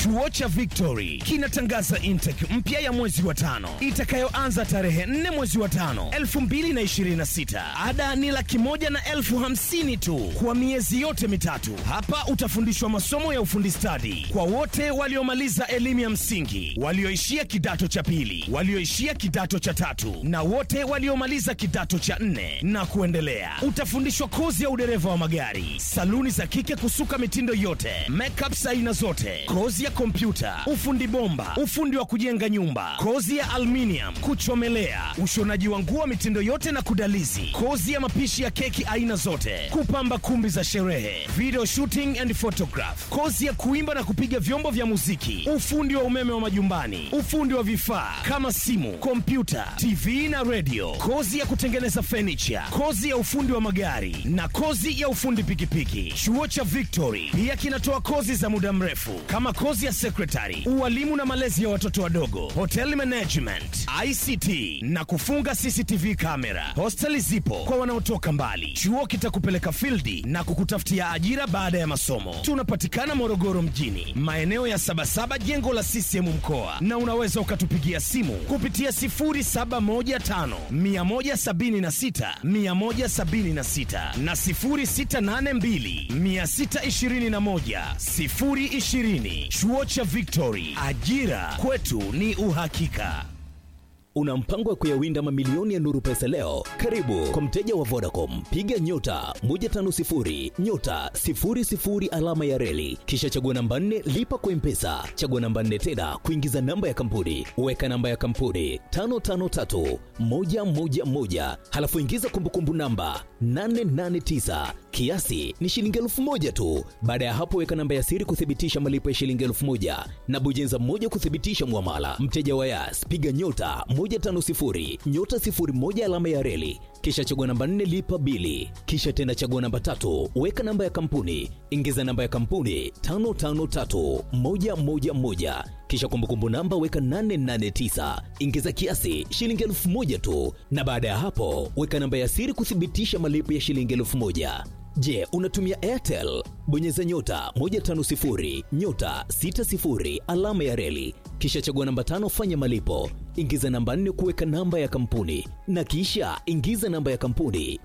Chuo cha Victory kinatangaza intake mpya ya mwezi wa tano itakayoanza tarehe 4 mwezi wa tano 2026. Ada ni laki moja na elfu hamsini tu kwa miezi yote mitatu. Hapa utafundishwa masomo ya ufundi stadi kwa wote waliomaliza elimu ya msingi, walioishia kidato cha pili, walioishia kidato cha tatu na wote waliomaliza kidato cha nne na kuendelea. Utafundishwa kozi ya udereva wa magari, saluni za kike kusuka mitindo yote, makeups aina zote, kozi ya kompyuta, ufundi bomba, ufundi wa kujenga nyumba, kozi ya aluminium, kuchomelea, ushonaji wa nguo mitindo yote na kudalizi, kozi ya mapishi ya keki aina zote, kupamba kumbi za sherehe, video shooting and photograph, kozi ya kuimba na kupiga vyombo vya muziki, ufundi wa umeme wa majumbani, ufundi wa vifaa kama simu, kompyuta, TV na radio, kozi ya kutengeneza furniture, kozi ya ufundi wa magari na kozi ya ufundi pikipiki. Chuo cha Victory pia kinatoa kozi za muda mrefu kama kozi ya secretary, ualimu na malezi ya watoto wadogo, hotel management, ICT na kufunga CCTV kamera. Hosteli zipo kwa wanaotoka mbali. Chuo kitakupeleka fildi na kukutafutia ajira baada ya masomo. Tunapatikana Morogoro mjini, maeneo ya Sabasaba, jengo la CCM mkoa, na unaweza ukatupigia simu kupitia 0715 176 176 na 0682 621 020. Chuo cha Victory, ajira kwetu ni uhakika. Una mpango wa kuyawinda mamilioni ya Nuru Pesa leo? Karibu kwa mteja wa Vodacom, piga nyota 150 nyota 00 alama ya reli, kisha chagua namba 4 lipa kwa Mpesa, chagua namba 4 tena kuingiza namba ya kampuni, weka namba ya kampuni 553 111, halafu ingiza kumbukumbu namba 889 kiasi ni shilingi elfu moja tu. Baada ya hapo, weka namba ya siri kuthibitisha malipo ya shilingi elfu moja na bujenza moja kuthibitisha mwamala. Mteja wa Yas, piga nyota 150 nyota 01 alama ya reli, kisha chagua namba 4 lipa bili, kisha tena chagua namba tatu, weka namba ya kampuni, ingiza namba ya kampuni 553111 kisha kumbukumbu namba weka 889 ingiza kiasi shilingi elfu moja tu, na baada ya hapo weka namba ya siri kuthibitisha malipo ya shilingi elfu moja. Je, unatumia Airtel? Bonyeza nyota 150 nyota 60 alama ya reli, kisha chagua namba tano, fanya malipo, ingiza namba 4 kuweka namba ya kampuni, na kisha ingiza namba ya kampuni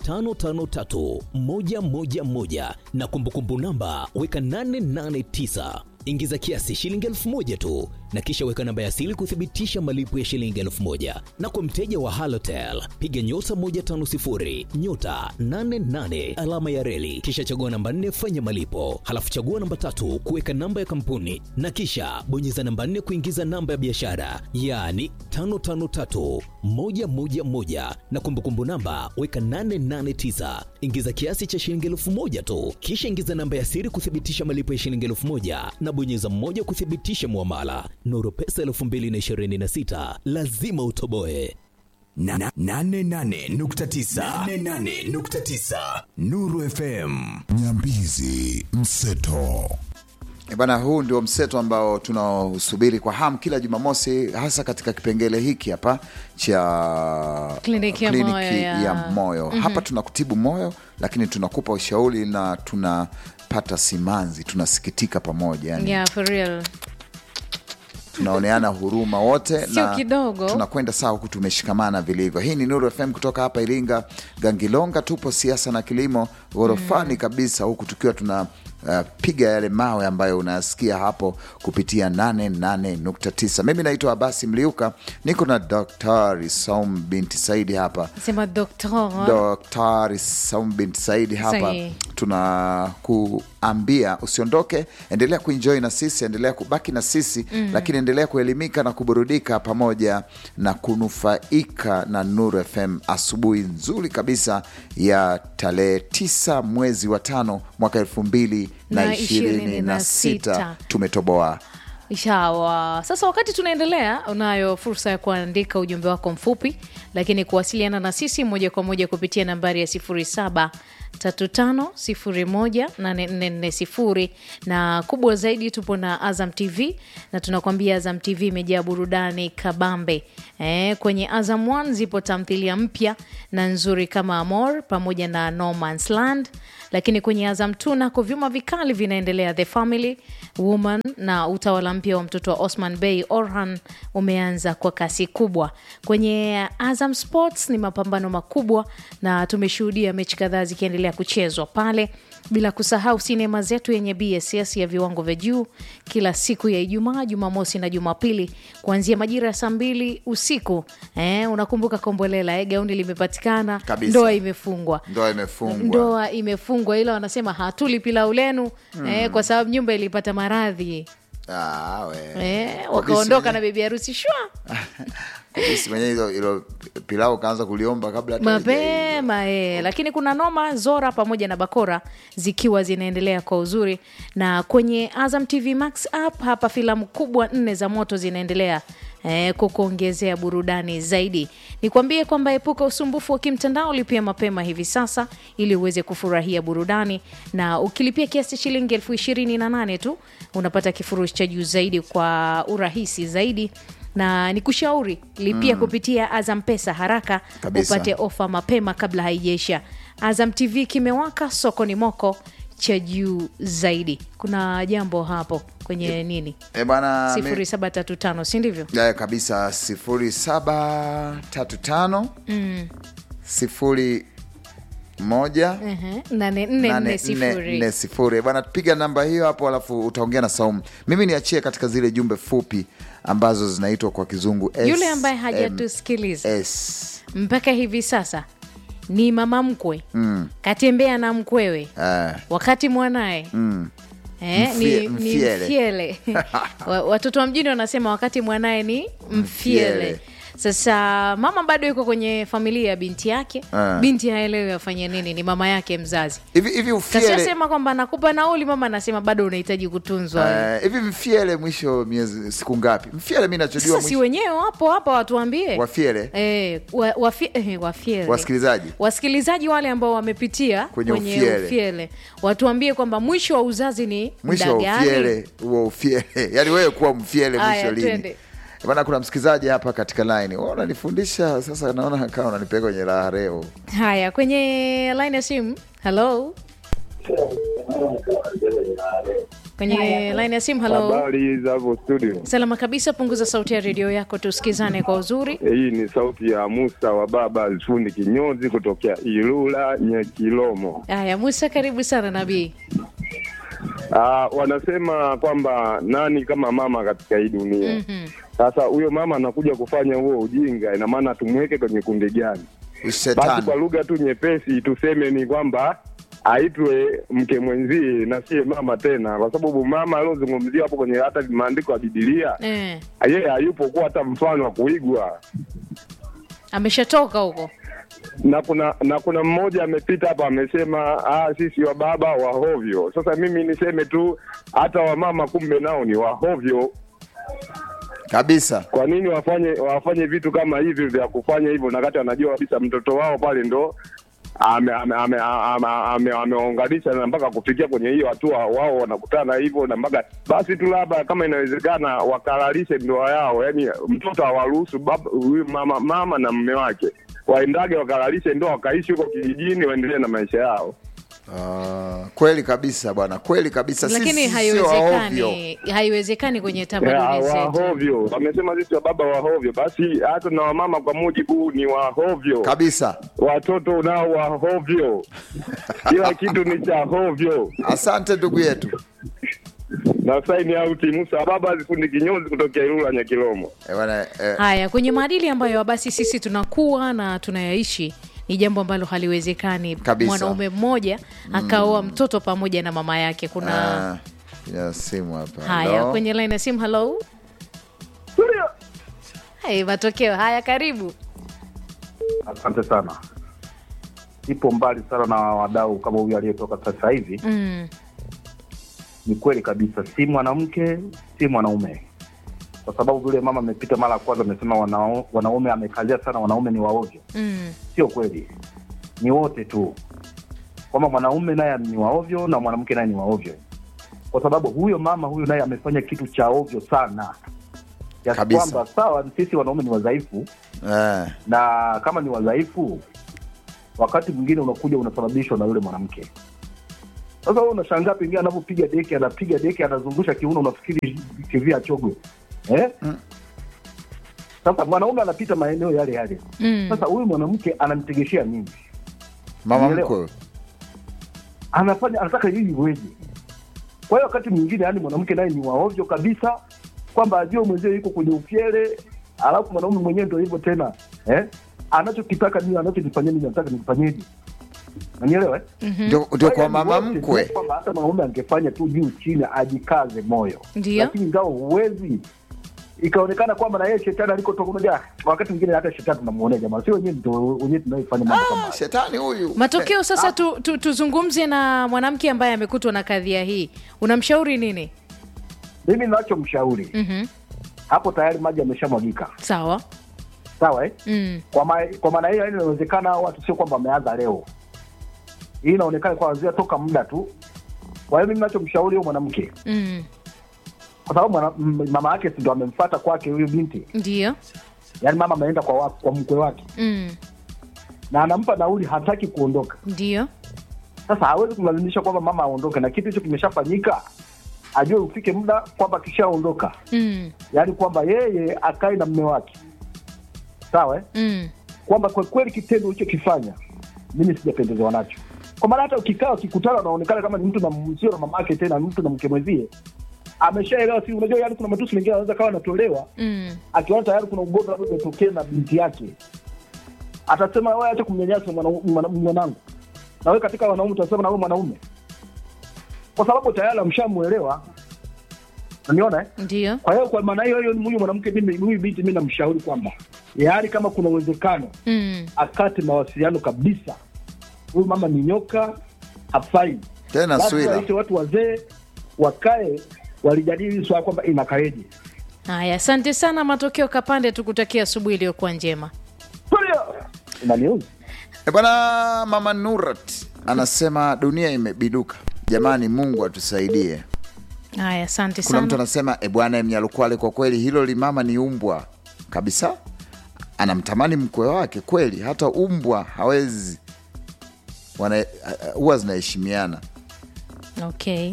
553111 na kumbukumbu namba weka 889 ingiza kiasi shilingi elfu moja tu na kisha weka namba ya siri kuthibitisha malipo ya shilingi elfu moja na kwa mteja wa halotel piga nyota 150 nyota 88 alama ya reli kisha chagua namba 4 fanya malipo halafu chagua namba tatu kuweka namba ya kampuni na kisha bonyeza namba 4 kuingiza namba ya biashara yaani 553111 na kumbukumbu namba weka 889 ingiza kiasi cha shilingi elfu moja tu kisha ingiza namba ya siri kuthibitisha malipo ya shilingi elfu moja na bonyeza mmoja kuthibitisha muamala. Nuru Pesa 2026 lazima utoboe. Na- na- nane nane nukta tisa. Nane nane nukta tisa. Nuru FM Nyambizi Mseto. E Bana, huu ndio mseto ambao tunaosubiri kwa hamu kila Jumamosi, hasa katika kipengele hiki hapa cha Kliniki ya moyo ya- ya moyo. Hapa tunakutibu moyo, lakini tunakupa ushauri na tunapata simanzi, tunasikitika pamoja yani Yeah, for real. tunaoneana huruma wote Sio kidogo. tunakwenda sawa huku tumeshikamana vilivyo. Hii ni Nuru FM kutoka hapa Iringa Gangilonga, tupo siasa na kilimo ghorofani kabisa, huku tukiwa tuna uh, piga yale mawe ambayo unayasikia hapo kupitia 88.9. Mimi naitwa Abasi Mliuka, niko na Daktari Saum binti Saidi hapa Sema doktor. Daktari Saum binti Saidi hapa Sahi. tunakuambia usiondoke, endelea kuenjoy na sisi, endelea kubaki na sisi lakini endelea kuelimika na kuburudika pamoja na kunufaika na Nuru FM asubuhi nzuri kabisa ya tarehe tisa mwezi wa tano mwaka elfu mbili na Na ishirini ishirini na na sita sita. tumetoboa Shawa. Sasa wakati tunaendelea, unayo fursa ya kuandika ujumbe wako mfupi, lakini kuwasiliana na sisi moja kwa moja kupitia nambari ya 0735018440 na kubwa zaidi, tupo na Azam TV na tunakwambia Azam TV imejaa burudani kabambe. Eh, kwenye Azam 1 zipo tamthilia mpya na nzuri kama Amor pamoja na No Man's Land lakini kwenye azam tu nako vyuma vikali vinaendelea the family woman na utawala mpya wa mtoto wa osman bey orhan umeanza kwa kasi kubwa kwenye azam sports ni mapambano makubwa na tumeshuhudia mechi kadhaa zikiendelea kuchezwa pale bila kusahau sinema zetu yenye bss ya viwango vya juu kila siku ya ijumaa jumamosi na jumapili kuanzia majira ya saa mbili usiku eh, unakumbuka kombolela eh, gauni limepatikana Kabisa. ndoa imefungwa ndoa imefungwa ndoa imefungwa ila wanasema hatuli pilau lenu eh, kwa sababu nyumba ilipata maradhi Ah, we. eh, Kwa wakaondoka bisi na bibi harusi shwa mwenyewe- bisi mwenyewe hilo hilo pilau kaanza kuliomba kabla hata halijaivya. mapema eh. lakini kuna noma zora pamoja na bakora zikiwa zinaendelea kwa uzuri na kwenye azam tv max app hapa filamu kubwa nne za moto zinaendelea Eh, kukuongezea burudani zaidi nikwambie kwamba epuka usumbufu wa kimtandao lipia mapema hivi sasa ili uweze kufurahia burudani na ukilipia kiasi cha shilingi elfu ishirini na nane tu unapata kifurushi cha juu zaidi kwa urahisi zaidi na ni kushauri lipia mm. kupitia azam pesa haraka Kabisa. upate ofa mapema kabla haijaisha azam tv kimewaka sokoni moko cha juu zaidi kuna jambo hapo kwenye nini Eh, bwana mi- sifuri saba tatu tano si ndivyo Eh, kabisa sifuri saba tatu tano sifuri moja Ehe, nane nne nane nne nne sifuri nne sifuri bwana piga namba hiyo hapo alafu utaongea na saumu mimi niachie katika zile jumbe fupi ambazo zinaitwa kwa kizungu yule ambaye SMS. hajatusikiliza mpaka hivi sasa ni mama mkwe mm. katembea na mkwewe Eh, wakati mwanaye mm. Eh, Mfie- ni, ni mfiele. mfiele Wa- watoto wa mjini wanasema wakati mwanaye ni mfiele Mfiele. sasa mama bado yuko kwenye familia ya binti yake Ah. binti haelewi afanye nini ni mama yake mzazi hivi hivi ufiele kasiasema kwamba nakupa nauli mama anasema bado unahitaji kutunzwa eh, hivi mfiele mwisho miezi siku ngapi mfiele mi nachojua sasa si mwisho wenyewe wapo hapa watuambie wafiele Eh, wa, wafi, eh, wafiele. Wasikilizaji. wasikilizaji wale ambao wamepitia Kwenye kwenye, ufiele. ufiele. watuambie kwamba mwisho wa uzazi ni mwisho muda wa gani? ufiele huo ufiele yaani wewe kuwa mfiele Aya, mwisho lini twende. bana kuna msikilizaji hapa katika line Wewe unanifundisha sasa naona kama unanipeka kwenye raha leo haya kwenye line ya simu halo kwenye line ya simu halo Habari za hapo studio. salama kabisa punguza sauti ya redio yako tusikizane kwa uzuri Eh, Hii ni sauti ya Musa wa baba fundi kinyozi kutokea Ilula Nyekilomo. haya musa karibu sana nabii Ah, wanasema kwamba nani kama mama katika hii dunia. Sasa huyo mama anakuja kufanya huo ujinga, ina maana tumweke kwenye kundi gani? Basi shetani kwa lugha tu nyepesi tuseme ni kwamba aitwe mke mwenzie na siye mama tena, kwa sababu mama aliozungumziwa hapo kwenye hata maandiko ya Bibilia eh, yeye hayupo kuwa hata mfano wa kuigwa. ameshatoka huko na kuna na kuna mmoja amepita hapa amesema ah, sisi wa baba wahovyo. Sasa mimi niseme tu hata wamama kumbe nao ni wahovyo. kabisa Kwa nini wafanye wafanye vitu kama hivi vya kufanya hivyo, na kati anajua kabisa mtoto wao pale ndo amewaunganisha ame, ame, ame, ame, amewaunganisha na mpaka kufikia kwenye hiyo hatua, wao wanakutana hivyo na mpaka basi tu labda kama inawezekana wakalalishe ndoa yao, yani mtoto awaruhusu baba huyu mama, mama na mme wake waendage wakalalishe ndoa wakaishi huko kijijini waendelee na maisha yao. Ah, kweli kabisa bwana kweli kabisa lakini Sisi sio wahovyo. haiwezekani haiwezekani kwenye Ya, tamaduni zetu wahovyo wamesema sisi wa baba wahovyo, basi hata na wamama kwa mujibu ni wahovyo kabisa watoto nao wahovyo, kila kitu ni cha hovyo. asante ndugu yetu Na saini auti Musa baba zifundi kinyozi kutokea Ilula Nyakilomo. Eh, bwana, eh, haya kwenye maadili ambayo basi sisi tunakuwa na tunayaishi ni jambo ambalo haliwezekani Kabisa. mwanaume mmoja akaoa mtoto pamoja na mama yake kuna ah, ya simu hapa haya Hello? kwenye line ya simu halo Hai, matokeo haya karibu Asante sana. Ipo mbali sana na wadau kama huyu aliyetoka sasa hivi. mm. Ni kweli kabisa, si mwanamke si mwanaume, kwa sababu vile mama amepita mara ya kwanza amesema wanao- wanaume, amekazia sana wanaume ni waovyo. Mm. Sio kweli, ni wote tu, kwamba mwanaume naye ni waovyo na mwanamke naye ni waovyo, kwa sababu huyo mama huyu naye amefanya kitu cha ovyo sana kiasi Kabisa. kwamba sawa, sisi wanaume ni wadhaifu eh, na kama ni wadhaifu, wakati mwingine unakuja unasababishwa na yule mwanamke. Sasa wewe unashangaa pengine anapopiga deki, anapiga deki, anazungusha kiuno, unafikiri TV achogwe eh? Sasa mwanaume anapita maeneo yale yale. Mm. Sasa huyu mwanamke anamtegeshea nini? mama Unielewa? mkwe anafanya anataka hii iweje? Kwa hiyo wakati mwingine, yani mwanamke naye ni waovyo kabisa, kwamba ajue mwenzie yuko kwenye ufyele, alafu mwanaume mwenyewe ndio hivyo tena eh? anachokitaka nini, anachokifanyia nini, anataka nifanyeje? Nanielewa eh? ndio ndio kwa hiyo mama ni wote, mkwe sio kwamba hata mwanaume angefanya tu juu chini, ajikaze moyo, Ndio. lakini ingawa huwezi ikaonekana kwamba na yeye shetani alikotoka. Unajua, wakati mwingine hata shetani tunamuonea jamaa, sio wenyewe ndio wenyewe tunaifanya mambo kama hayo. shetani huyu matokeo sasa tu, tu, tuzungumze na mwanamke ambaye amekutwa na kadhia hii unamshauri nini Mimi ninachomshauri Mhm. hapo, tayari maji yameshamwagika, sawa sawa eh? mm. kwa ma, kwa maana hiyo, yani inawezekana hao watu sio kwamba wameanza leo, hii inaonekana kwa wazia toka muda tu. Kwa hiyo mimi ninachomshauri huyo mwanamke, Mm. kwa sababu mwana- m- mama yake si ndo amemfuata kwake huyo binti, ndio yani mama ameenda kwa, wa- kwa mkwe wake mm. na anampa nauli, hataki kuondoka. ndio Sasa hawezi kumlazimisha kwamba mama aondoke, na kitu hicho kimeshafanyika, ajue ufike muda kwamba akishaondoka, mm. yaani kwamba yeye akae na mme wake, sawa eh? Mm. kwamba kwa kweli kitendo ulichokifanya mimi sijapendezewa nacho, kwa maana hata ukikaa ukikutana unaonekana kama ni mtu na sio na mama yake tena, ni mtu na mke mwenzie ameshaelewa. Si unajua, yani kuna matusi mengine anaweza kawa anatolewa Mm. akiona tayari kuna ugomvi labda umetokea na binti yake, atasema wewe acha kumnyanyasa mwana- mwana- mwanangu, na wewe katika wanaume utasema na wewe mwanaume, kwa sababu tayari amshamuelewa. Unaniona eh? ndio Kwa hiyo kwa maana hiyo hiyo, huyu mwanamke mimi, huyu binti mimi namshauri kwamba yaani, kama kuna uwezekano mm. akate mawasiliano kabisa. Huyu mama ni nyoka, hafai. tena Lazima swila waite watu wazee wakae walijadili hili swala kwamba inakaeje. haya asante sana matokeo kapande tukutakia asubuhi iliyokuwa njema Tulia! Inaniuzi. E bwana, mama Nurat anasema dunia imebiduka. Jamani, Mungu atusaidie. haya asante Kuna mtu sana anasema e bwana, Mnyalukwale, kwa kweli hilo limama ni umbwa kabisa, anamtamani mkwe wake kweli, hata umbwa hawezi wana huwa zinaheshimiana. okay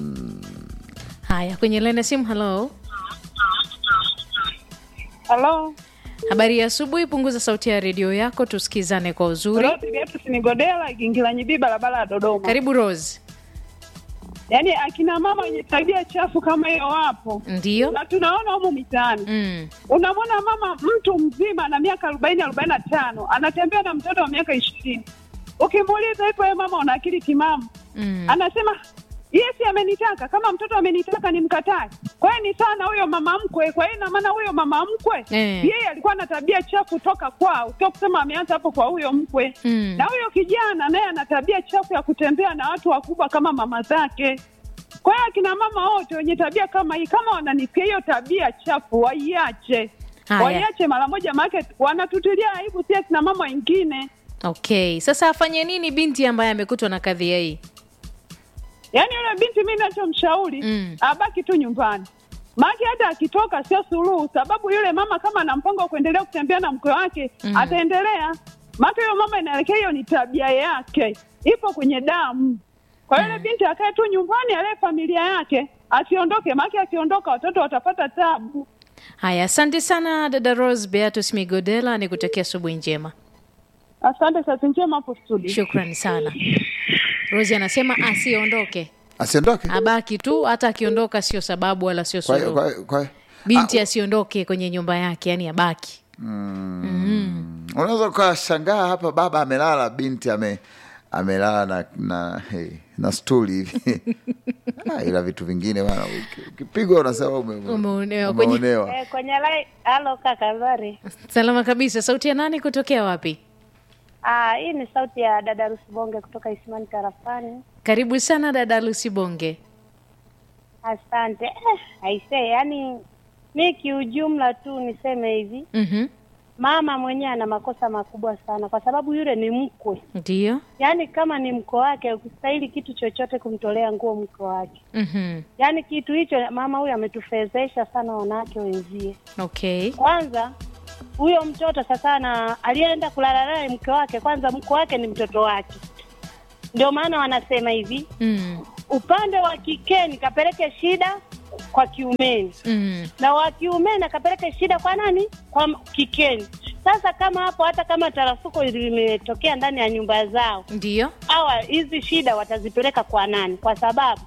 haya kwenye laini ya simu halo Halo, habari ya asubuhi punguza sauti ya redio yako tusikizane kwa uzuri Rose Beatrice Nigodela, Gingilanyi B, barabara ya Dodoma. karibu rose Yaani akina mama wenye tabia chafu kama hiyo wapo ndio na tunaona humu mitaani. mm. Unamwona mama mtu mzima na miaka arobaini arobaini na tano anatembea na mtoto wa miaka ishirini. Ukimuuliza hivyo, wewe mama una akili timamu? Mm. Anasema yesi, amenitaka. Kama mtoto amenitaka nimkatae? Kwa hiyo ni sana huyo mama mkwe. Kwa hiyo ina maana huyo mama mkwe Eh. yeye alikuwa na tabia chafu toka kwao, sio kusema ameanza hapo kwa huyo mkwe Mm. na huyo kijana naye ana tabia chafu ya kutembea na watu wakubwa kama mama zake. Kwa hiyo akina mama wote wenye tabia kama hii, kama wananisikia hiyo tabia chafu, waiache, Haya. waiache mara moja, maana wanatutilia aibu si akina mama wengine. okay sasa afanye nini binti ambaye amekutwa na kadhia hii Yaani yule binti mi nachomshauri Mm. abaki tu nyumbani, maake hata akitoka sio suluhu, sababu yule mama kama ana mpango wa kuendelea kutembea na mke wake Mm. ataendelea, maake huyo mama inaelekea hiyo ni tabia yake, ipo kwenye damu. Kwa hiyo yule binti akae tu nyumbani, alee familia yake, asiondoke, maake akiondoka watoto watapata tabu. haya asante sana dada rose beatus migodela ni kutakia asubuhi njema Asante, kazi njema hapo studio. shukrani sana rosi anasema asiondoke Asiondoke. abaki tu hata akiondoka sio sababu wala sio Kwa hiyo- suluhu kwa hiyo- kwa hiyo- binti asiondoke kwenye nyumba yake yani abaki unaweza ukashangaa hapa, baba amelala, binti ame amelala na na, hey, na stuli hivi Ah, ila vitu vingine bana, uki- ukipigwa unasema ume- Umeonewa kwenye- umeonewa. Eh, kwenye lai halo kaka habari salama kabisa sauti ya nani kutokea wapi ah hii ni sauti ya dada Rusibonge kutoka Isimani Tarafani karibu sana dada lusibonge asante eh, aisee yani mi kiujumla tu niseme hivi Mhm. mama mwenyewe ana makosa makubwa sana kwa sababu yule ni mkwe ndio yaani kama ni mko wake ukustahili kitu chochote kumtolea nguo mko wake Mhm. yaani kitu hicho mama huyu ametufezesha sana wanawake wenzie okay kwanza huyo mtoto sasa na aliyeenda kulala naye mke wake kwanza mke wake ni mtoto wake ndio maana wanasema hivi mm. upande wa kikeni kapeleke shida kwa kiumeni Mm. na wa kiumeni akapeleke shida kwa nani kwa m- kikeni sasa kama hapo hata kama tarafuko limetokea ndani ya nyumba zao ndio hawa hizi shida watazipeleka kwa nani kwa sababu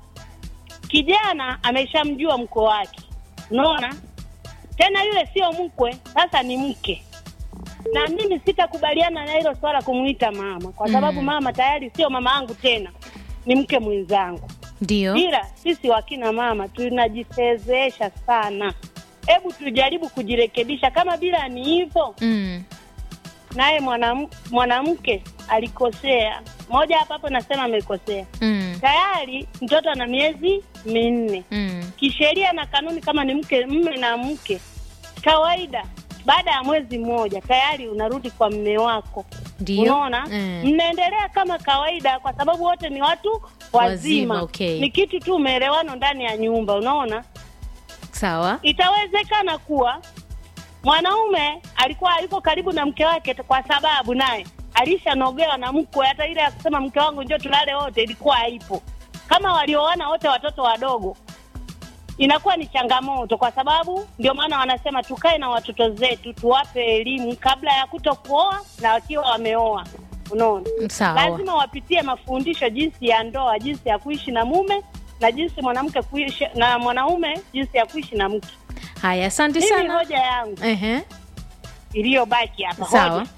kijana ameshamjua mko wake unaona tena yule sio mkwe sasa ni mke na mimi sitakubaliana na hilo swala kumwita mama kwa sababu Mm. mama tayari sio mama yangu tena ni mke mwenzangu ndio ila sisi wakina mama tunajifezesha sana hebu tujaribu kujirekebisha kama bila ni hivyo mm. naye mwanam- mwanamke alikosea moja hapa hapo nasema amekosea Mm. tayari mtoto ana miezi minne Mm. kisheria na kanuni kama ni mke mme na mke kawaida baada ya mwezi mmoja tayari unarudi kwa mme wako Ndio. unaona Mm. mnaendelea kama kawaida kwa sababu wote ni watu wazima, Wazima, okay. ni kitu tu umeelewano ndani ya nyumba unaona sawa itawezekana kuwa mwanaume alikuwa yuko karibu na mke wake kwa sababu naye alishanogewa na mkwe hata ile ya kusema mke wangu njoo tulale wote ilikuwa haipo kama walioana wote watoto wadogo inakuwa ni changamoto kwa sababu ndio maana wanasema tukae na watoto zetu tuwape elimu kabla ya kuto kuoa na wakiwa wameoa unaona sawa lazima wapitie mafundisho jinsi ya ndoa jinsi ya kuishi na mume na jinsi mwanamke kuishi na mwanaume jinsi ya kuishi na mke haya asante mimi sana hoja yangu Ehe. iliyobaki hapa sawa hoja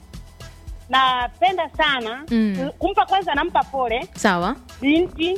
napenda sana Mm. kumpa kwanza nampa pole sawa binti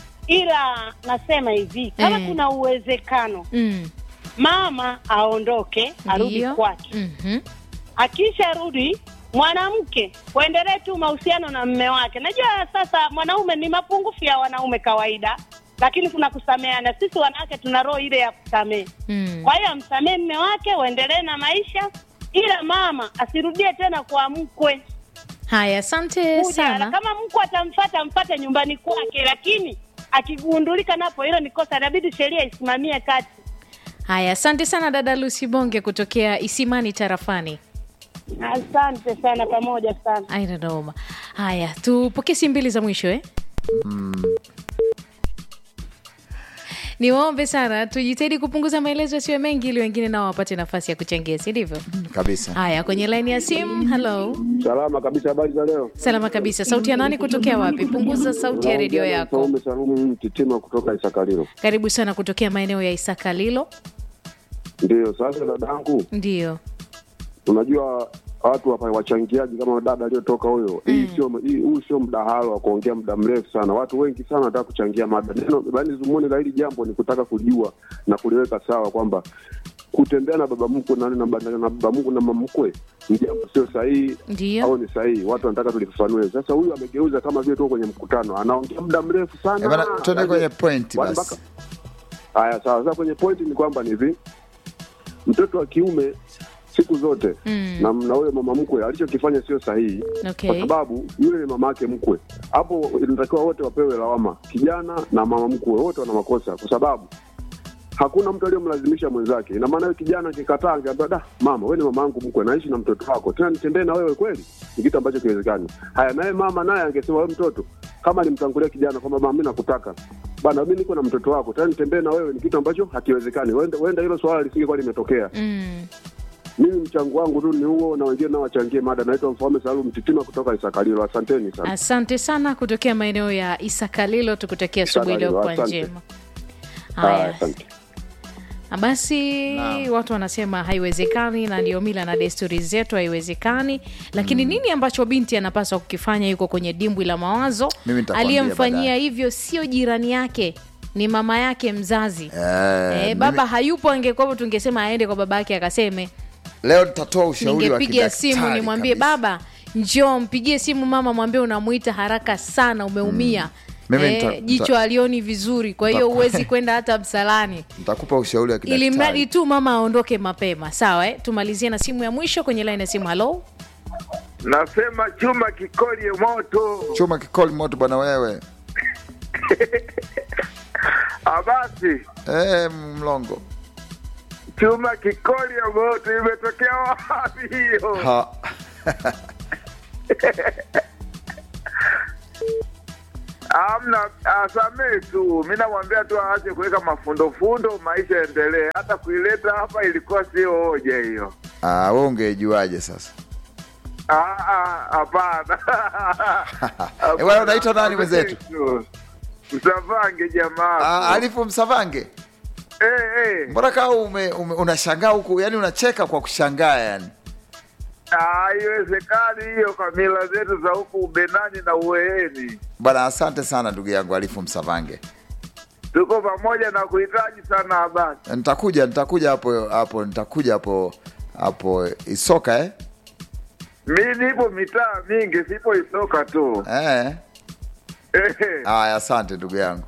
ila nasema hivi kama Eh. kuna uwezekano mm. mama aondoke arudi Ndio. kwake Mhm. akisharudi mwanamke waendelee tu mahusiano na mme wake najua sasa mwanaume ni mapungufu ya wanaume kawaida lakini kuna kusameana sisi wanawake tuna roho ile ya kusamehe Mm. kwa hiyo amsamehe mme wake waendelee na maisha ila mama asirudie tena kwa mkwe haya asante kuja sana kama mkwe atamfata amfate nyumbani kwake lakini akigundulika napo hilo ni kosa inabidi sheria isimamie kati haya asante sana dada lusi bonge kutokea isimani tarafani asante sana pamoja sana aina noma haya tupokee simu mbili za mwisho eh? niwaombe sana tujitahidi kupunguza maelezo yasiwe mengi ili wengine nao wapate nafasi ya kuchangia si ndivyo kabisa haya kwenye laini ya simu halo Salama kabisa, habari za leo. salama kabisa sauti ya nani kutokea wapi punguza sauti ya redio yako Saume Salumu Mtitima kutoka Isakalilo. karibu sana kutokea maeneo ya isakalilo Ndio sasa, dadangu, ndio unajua watu hapa wachangiaji kama dada aliyotoka huyo, hii sio hii- huu sio mdahalo wa kuongea muda mrefu sana. Watu wengi sana wanataka kuchangia mada. Neno yaani, zumuni la hili jambo ni kutaka kujua na kuliweka sawa kwamba kutembea na baba mkwe na, na, na, na baba mkwe na mama mkwe ni jambo sio sahihi ndio au ni sahihi. Watu wanataka tulifafanue. Sasa huyu amegeuza kama vile tuko kwenye mkutano, anaongea muda mrefu sana. Eh, bana, tuende kwenye point Watu basi. mpaka- Haya, sawa. Sasa kwenye point ni kwamba ni hivi, mtoto wa kiume siku zote Mm. na na huyo mama mkwe alichokifanya sio sahihi, Okay. kwa sababu yule ni mama yake mkwe. Hapo inatakiwa wote wapewe lawama, kijana na mama mkwe, wote wana makosa, kwa sababu hakuna mtu aliyomlazimisha mwenzake. Ina maana huyo kijana akikataa, angeambia da, mama, wewe ni mama yangu mkwe, naishi na mtoto wako, tena nitembee na wewe kweli? Ni kitu ambacho kiwezekani. Haya, naye mama naye angesema, wewe mtoto, kama alimtangulia kijana kwamba mama, mimi nakutaka bana, mimi niko na mtoto wako, tena nitembee na wewe, ni kitu ambacho hakiwezekani. Huenda huenda hilo swala lisingekuwa limetokea. mm. Mimi mchango wangu tu ni huo, na wengine nao wachangie mada. Naitwa Mfaume Salum Mtitima kutoka Isakalilo. Asanteni sana. asante sana kutokea maeneo ya isakalilo tukutakia asubuhi Isakalilo, iliyokuwa asante. njema Haya, haya asante. basi watu wanasema haiwezekani na ndio mila na desturi zetu haiwezekani lakini nini ambacho binti anapaswa kukifanya yuko kwenye dimbwi la mawazo Mimi nitakwambia aliyemfanyia baadaye. hivyo sio jirani yake ni mama yake mzazi Eh, eh, baba mimi- hayupo angekuwapo tungesema aende kwa baba yake akaseme leo nitatoa ushauri wa ningepiga kidaktari simu nimwambie kabisa. baba njoo mpigie simu mama mwambie unamwita haraka sana umeumia Mimi eh, nita- jicho nita- alioni vizuri kwa hiyo nita- huwezi kwenda hata msalani nitakupa ushauri wa ili mradi kidaktari tu mama aondoke mapema sawa eh? tumalizie na simu ya mwisho kwenye laini ya simu halo Nasema chuma kikolie moto. chuma kikoli moto bwana wewe Abasi, eh, mlongo chuma kikolie moto, imetokea wapi hiyo? ha. Amna, asamee tu. Mi namwambia tu aache kuweka mafundofundo, maisha yaendelee. Hata kuileta hapa ilikuwa sio hoja hiyo. Ah, wewe ungejuaje sasa? Ah, ah, Hapana. Eh, bwana, unaitwa nani mwenzetu? Msavange jamaa. Ah, Alifu Msavange. Eh, eh. Mbona kama ume, ume, unashangaa huku, yani unacheka kwa kushangaa yani. Ah, Haiwezekani hiyo kwa mila zetu za huku Ubenani na Uheeni. Bwana, asante sana ndugu yangu Alifu Msavange. Tuko pamoja na kuhitaji sana habari. Nitakuja, nitakuja hapo hapo, nitakuja hapo hapo Isoka eh? Mi nipo mitaa mingi, sipo Isoka tu. Eh. Eh. Haya, asante ndugu yangu.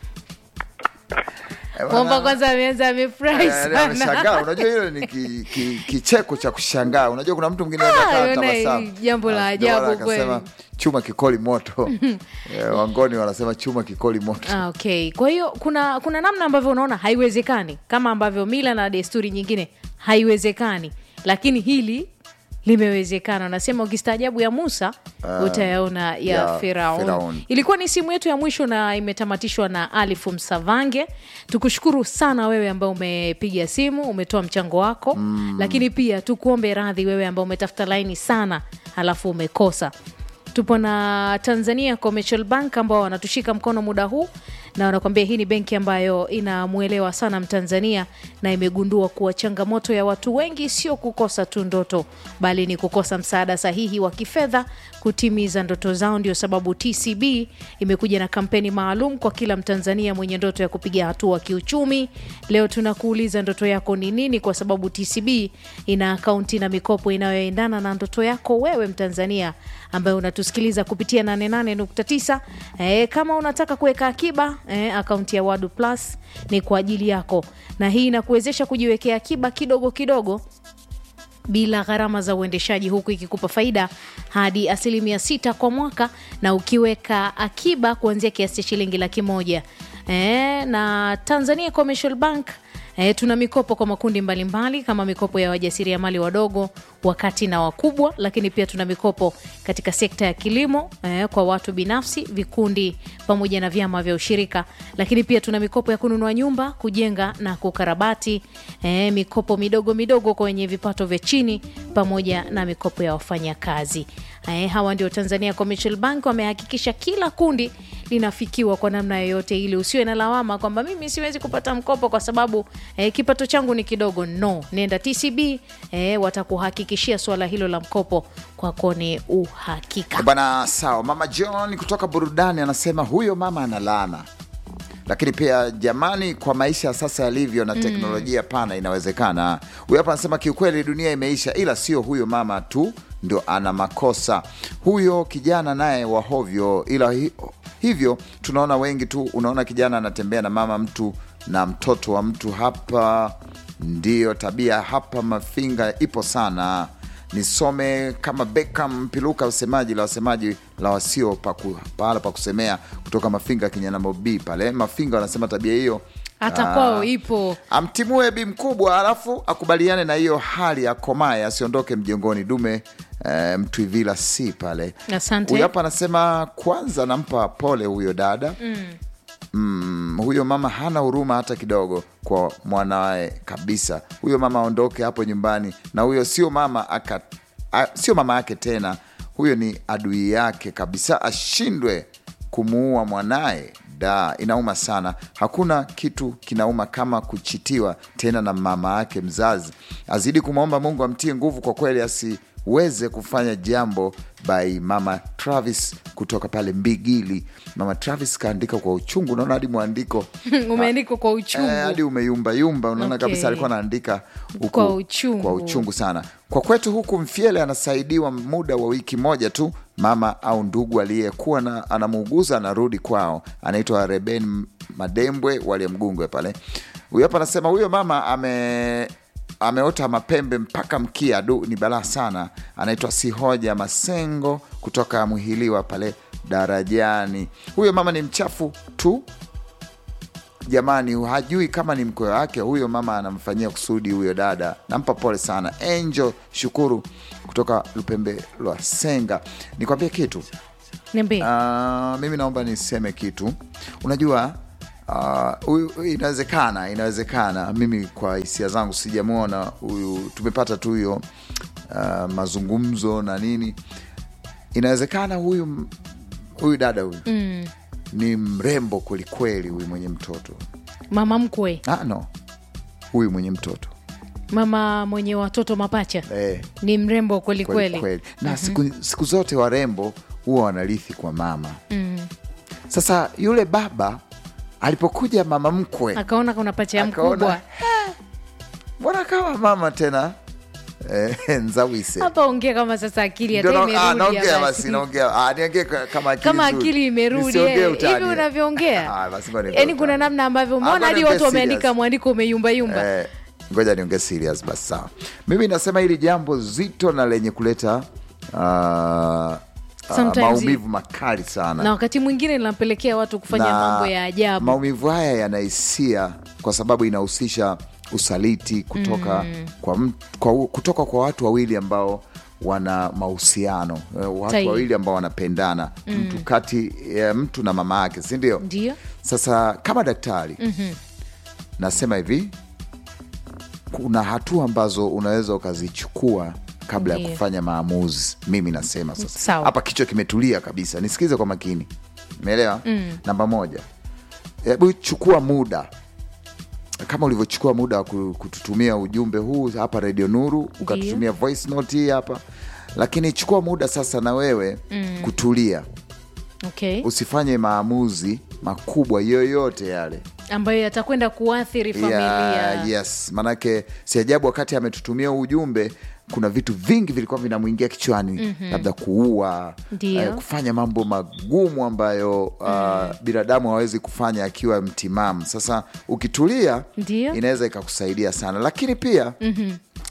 Eh, bwana, Mwamba kwanza ameanza amefurahi eh, ameshangaa. sana. Unajua hilo ni ki, ki, kicheko cha kushangaa. Unajua kuna mtu mwingine Ah, anaweza akawa yona hii tabasamu. jambo la Ah, ndio maana ajabu akasema, kweli. chuma kikoli moto. Eh, Wangoni wanasema chuma kikoli moto. Ah, okay. Kwa hiyo kuna kuna namna ambavyo unaona haiwezekani, kama ambavyo mila na desturi nyingine haiwezekani, lakini hili limewezekana. Unasema ukistaajabu ya Musa Ah, utayaona ya, ya Firaun. Firaun. Ilikuwa ni simu yetu ya mwisho na imetamatishwa na Alifu Msavange. Tukushukuru sana wewe ambao umepiga simu, umetoa mchango wako Mm. lakini pia tukuombe radhi wewe ambao umetafuta laini sana halafu umekosa tupo na tanzania commercial bank ambao wanatushika mkono muda huu na wanakuambia hii ni benki ambayo inamwelewa sana mtanzania na imegundua kuwa changamoto ya watu wengi sio kukosa tu ndoto bali ni kukosa msaada sahihi wa kifedha kutimiza ndoto zao ndio sababu tcb imekuja na kampeni maalum kwa kila mtanzania mwenye ndoto ya kupiga hatua kiuchumi leo tunakuuliza ndoto yako ni nini kwa sababu tcb ina akaunti na mikopo inayoendana na ndoto yako wewe mtanzania ambaye unatusikiliza kupitia 88.9 e, kama unataka kuweka akiba e, akaunti ya wadu plus ni kwa ajili yako na hii inakuwezesha kujiwekea akiba kidogo kidogo bila gharama za uendeshaji huku ikikupa faida hadi asilimia sita kwa mwaka na ukiweka akiba kuanzia kiasi cha shilingi laki moja e, na tanzania commercial bank E, tuna mikopo kwa makundi mbalimbali mbali, kama mikopo ya wajasiriamali wadogo wakati na wakubwa lakini pia tuna mikopo katika sekta ya kilimo e, kwa watu binafsi vikundi pamoja na vyama vya ushirika lakini pia tuna mikopo ya kununua nyumba kujenga na kukarabati e, mikopo midogo midogo kwenye vipato vya chini pamoja na mikopo ya wafanyakazi e, hawa ndio tanzania commercial bank wamehakikisha kila kundi linafikiwa kwa namna yoyote ili usiwe na lawama kwamba mimi siwezi kupata mkopo kwa sababu eh, kipato changu ni kidogo no nenda tcb eh, watakuhakikishia suala hilo la mkopo kwako ni uhakika Bwana sawa, mama John kutoka burudani anasema huyo mama ana laana, lakini pia jamani, kwa maisha sasa yalivyo na Mm. teknolojia pana, inawezekana. Huyo hapa anasema kiukweli, dunia imeisha, ila sio huyo mama tu ndio ana makosa, huyo kijana naye wahovyo, ila hi, hivyo tunaona wengi tu. Unaona kijana anatembea na mama mtu na mtoto wa mtu, hapa ndiyo tabia hapa. Mafinga ipo sana nisome kama Beckham Mpiluka, usemaji la wasemaji la wasio paku, pahala pa kusemea kutoka Mafinga Kinyanambo B pale Mafinga, wanasema tabia hiyo hata ah, kwao ipo amtimue bi mkubwa, alafu akubaliane na hiyo hali, akomae, asiondoke mjongoni. Dume eh, Mtwivila si pale. Asante. Huyu hapa anasema kwanza nampa pole huyo dada mm. mm, huyo mama hana huruma hata kidogo kwa mwanawe kabisa. Huyo mama aondoke hapo nyumbani, na huyo sio mama aka, a, sio mama yake tena, huyo ni adui yake kabisa, ashindwe kumuua mwanaye. Da, inauma sana. Hakuna kitu kinauma kama kuchitiwa tena na mama yake mzazi. Azidi kumwomba Mungu amtie nguvu kwa kweli, asiweze kufanya jambo by mama Travis kutoka pale Mbigili. Mama Travis kaandika kwa uchungu, unaona hadi mwandiko umeandikwa kwa uchungu Eh, hadi umeyumbayumba, unaona Okay. kabisa alikuwa anaandika huku- Kwa uchungu. kwa uchungu sana. Kwa kwetu huku Mfyele anasaidiwa muda wa wiki moja tu, mama au ndugu aliyekuwa na anamuuguza anarudi kwao, anaitwa Reben Madembwe wale Mgungwe pale. Huyo hapa anasema huyo mama ame ameota mapembe mpaka mkia, du ni balaa sana. Anaitwa Sihoja Masengo kutoka Mwihiliwa pale darajani. Huyo mama ni mchafu tu jamani, hajui kama ni mkwe wake. Huyo mama anamfanyia kusudi huyo dada, nampa pole sana. Angel Shukuru kutoka Lupembe lwa Senga, nikwambie kitu niambie Ah, mimi naomba niseme kitu unajua ah, huyu huyu inawezekana inawezekana mimi kwa hisia zangu sijamwona huyu tumepata tu hiyo ah, mazungumzo na nini inawezekana huyu huyu dada huyu mm. ni mrembo kwelikweli huyu mwenye mtoto mama mkwe ah, no huyu mwenye mtoto mama mwenye watoto mapacha eh, ni mrembo kweli kweli kweli kweli na siku, siku zote warembo huwa wanarithi kwa mama mm. sasa yule baba alipokuja mama mkwe akaona kuna pacha ya Akaona, mkubwa mbona kama mama tena eh, nzawise hapa ongea kama sasa akili Ndio hata na- ah, imerudi naongea ya basi basi. naongea ah, niongee ka- kama akili kama nzuri. akili imerudi Nisiongee eh. utani. hivi unavyoongea Ah, basi ngoja niongee yaani utani. kuna namna ambavyo Ah, umeona ngoja hadi niongee watu wameandika serious. mwandiko umeyumbayumba Eh, ngoja niongee serious basi sawa mimi nasema hili jambo zito na lenye kuleta ah, ah, Sometimes maumivu makali sana na wakati mwingine linampelekea watu kufanya Na mambo ya ajabu maumivu haya yanahisia kwa sababu inahusisha usaliti kutoka, Mm. kwa, m- kwa, kutoka kwa watu wawili ambao wana mahusiano eh, watu Sahihi. wawili ambao wanapendana Mm. mtu kati ya mtu na mama yake si ndio ndio sasa kama daktari Mhm. nasema hivi kuna hatua ambazo unaweza ukazichukua kabla ya Ndiyo. kufanya maamuzi mimi nasema sasa Sawa. hapa kichwa kimetulia kabisa nisikize kwa makini umeelewa Mm. namba moja hebu chukua muda kama ulivyochukua muda wa ku- kututumia ujumbe huu hapa redio nuru ukatutumia voice note hii hapa lakini chukua muda sasa na wewe Mm. kutulia okay. usifanye maamuzi makubwa yoyote yale ambayo yatakwenda kuathiri familia Yeah, yes maanake si ajabu wakati ametutumia huu ujumbe kuna vitu vingi vilikuwa vinamwingia kichwani Mhm. labda kuua Ndio. eh, kufanya mambo magumu ambayo uh, binadamu hawezi kufanya akiwa mtimamu sasa ukitulia Ndio. inaweza ikakusaidia sana lakini pia Mhm.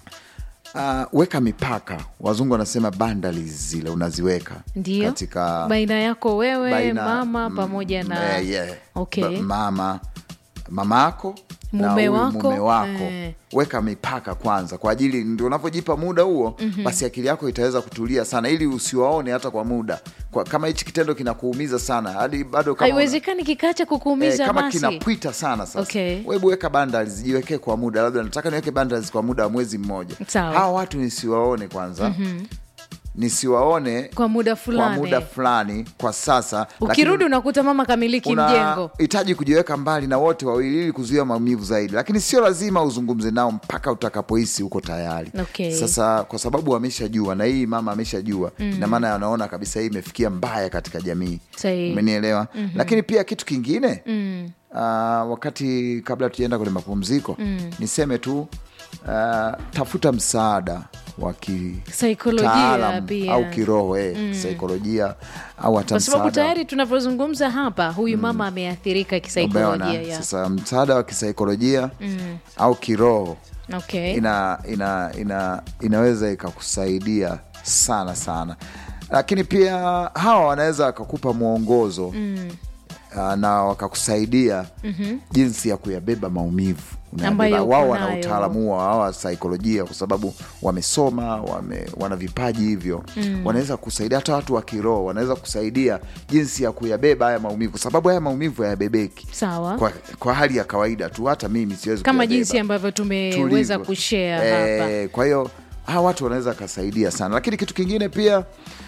uh, weka mipaka wazungu wanasema boundaries zile unaziweka ndio katika baina yako wewe baina- mama pamoja na Eh, yeah. Okay. Ba- mama mama yako na Mume huyu wako, mume wako eh. weka mipaka kwanza kwa ajili ndio unavyojipa muda huo Mhm. basi akili yako itaweza kutulia sana ili usiwaone hata kwa muda kwa, kama hichi kitendo kinakuumiza sana hadi bado kama una- haiwezekani kikaacha kukuumiza Eh, kama basi kinapwita sana sasa Okay. webu weka boundaries jiwekee kwa muda labda nataka niweke boundaries kwa muda wa mwezi mmoja Sawa. hawa watu nisiwaone kwanza Mhm. nisiwaone kwa muda kwa fulani muda fulani kwa sasa ukirudi unakuta mama kamiliki mjengo unahitaji kujiweka mbali na wote wawili ili kuzuia maumivu zaidi lakini sio lazima uzungumze nao mpaka utakapohisi uko tayari Okay. sasa kwa sababu ameshajua na hii mama ameshajua Mm. ina maana anaona kabisa hii imefikia mbaya katika jamii Sahihi. umenielewa Mhm. lakini pia kitu kingine Mm. uh, wakati kabla tujaenda kwenye mapumziko Mm. niseme tu uh, tafuta msaada wa Saikolojia kitaalam pia. au kiroho eh, Mm. saikolojia au hata kwa sababu msaada tayari tunavyozungumza hapa huyu mama ameathirika kisaikolojia Umeona? ya. Sasa msaada wa kisaikolojia Mm. au kiroho okay. ina, ina, ina, inaweza ikakusaidia sana sana, lakini pia hawa wanaweza wakakupa mwongozo Mm. uh, na wakakusaidia Mhm. jinsi ya kuyabeba maumivu Unayabeba. Ambayo uko wao wana nayo. utaalamu huo hawa saikolojia kwa sababu wamesoma wame, wana vipaji hivyo Mm. wanaweza kusaidia hata watu wa kiroho wanaweza kusaidia jinsi ya kuyabeba haya maumivu kwa sababu haya maumivu hayabebeki sawa kwa, kwa hali ya kawaida tu hata mimi siwezi kama kuyabeba. jinsi ambavyo tumeweza Tulivyo. kushare hapa Eh, kwa hiyo hawa watu wanaweza kasaidia sana lakini kitu kingine pia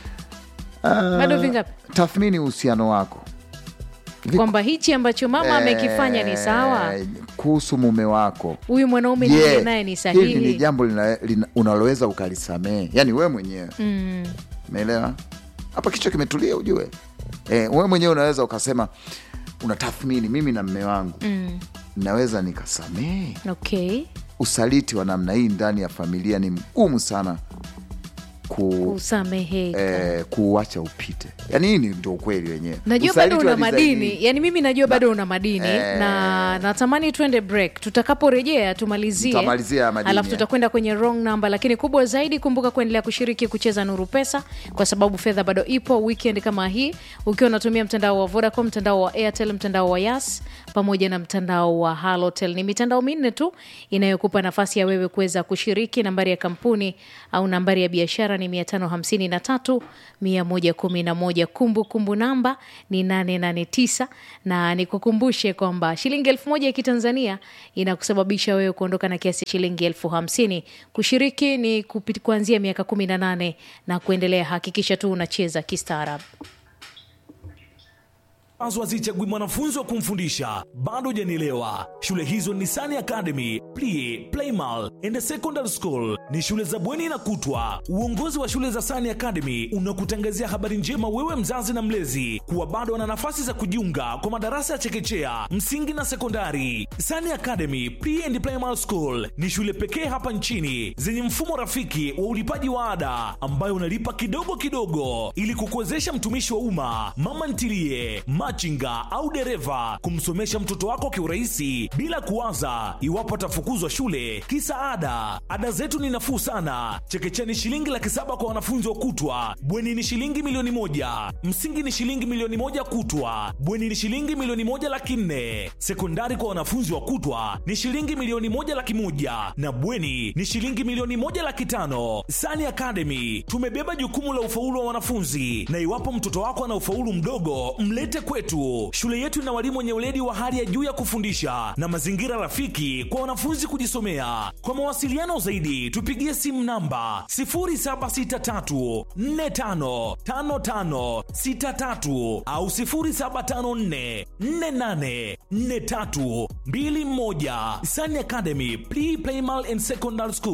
ah, Bado vingapi? tathmini uhusiano wako kwamba hichi ambacho mama amekifanya ni sawa Eh, kuhusu mume wako huyu mwanaume Je, niliye naye ni hili ni sahihi jambo lina- lina- unaloweza ukalisamehe yani wewe mwenyewe mm. umeelewa hapa kichwa kimetulia ujue eh, wewe mwenyewe unaweza ukasema unatathmini mimi na mme wangu Mm. naweza nikasamehe okay usaliti wa namna hii ndani ya familia ni mgumu sana ku, usameheka eh, kuuacha upite yani hii ni ndio ukweli wenyewe najua Usaliti bado una wa design hii- madini yani mimi najua bado una madini Eh. na natamani twende break tutakaporejea tumalizie Tutamalizia ya madini, alafu eh. tutakwenda kwenye wrong number lakini kubwa zaidi kumbuka kuendelea kushiriki kucheza nuru pesa kwa sababu fedha bado ipo weekend kama hii ukiwa unatumia mtandao wa vodacom mtandao wa airtel mtandao wa yas pamoja na mtandao wa halotel ni mitandao minne tu inayokupa nafasi ya wewe kuweza kushiriki nambari ya kampuni au nambari ya biashara biashara ni 553 111 kumbukumbu namba ni 889 na nikukumbushe kwamba shilingi elfu moja ya kitanzania inakusababisha wewe kuondoka na kiasi cha shilingi elfu hamsini kushiriki ni kupit, kuanzia miaka 18 na kuendelea hakikisha tu unacheza kistaarabu ambazo hazichagui mwanafunzi wa kumfundisha bado hujanielewa shule hizo ni Sani Academy, Plie, Playmal and Secondary School. Ni shule za bweni na kutwa. Uongozi wa shule za Sani Academy unakutangazia habari njema wewe mzazi na mlezi kuwa bado wana nafasi za kujiunga kwa madarasa ya chekechea, msingi na sekondari. Sani Academy, Plie and Playmal School ni shule pekee hapa nchini zenye mfumo rafiki wa ulipaji wa ada ambayo unalipa kidogo kidogo ili kukuwezesha mtumishi wa umma, mama ntilie, machinga au dereva kumsomesha mtoto wako kiurahisi bila kuwaza iwapo atafukuzwa shule kisa ada. Ada zetu ni nafuu sana. Chekechea ni shilingi laki saba kwa wanafunzi wa kutwa, bweni ni shilingi milioni moja, msingi ni shilingi milioni moja kutwa, bweni ni shilingi milioni moja laki nne, sekondari kwa wanafunzi wa kutwa ni shilingi milioni moja laki moja na bweni ni shilingi milioni moja laki tano. Sani Academy tumebeba jukumu la ufaulu wa wanafunzi, na iwapo mtoto wako ana ufaulu mdogo, mlete kwetu. Shule yetu ina walimu wenye weledi wa hali ya juu ya kufundisha na mazingira rafiki kwa wanafunzi kujisomea. Kwa mawasiliano zaidi, tupigie simu namba 0763455563 au 0754484321. Sani Academy Pre Primal and Secondary School.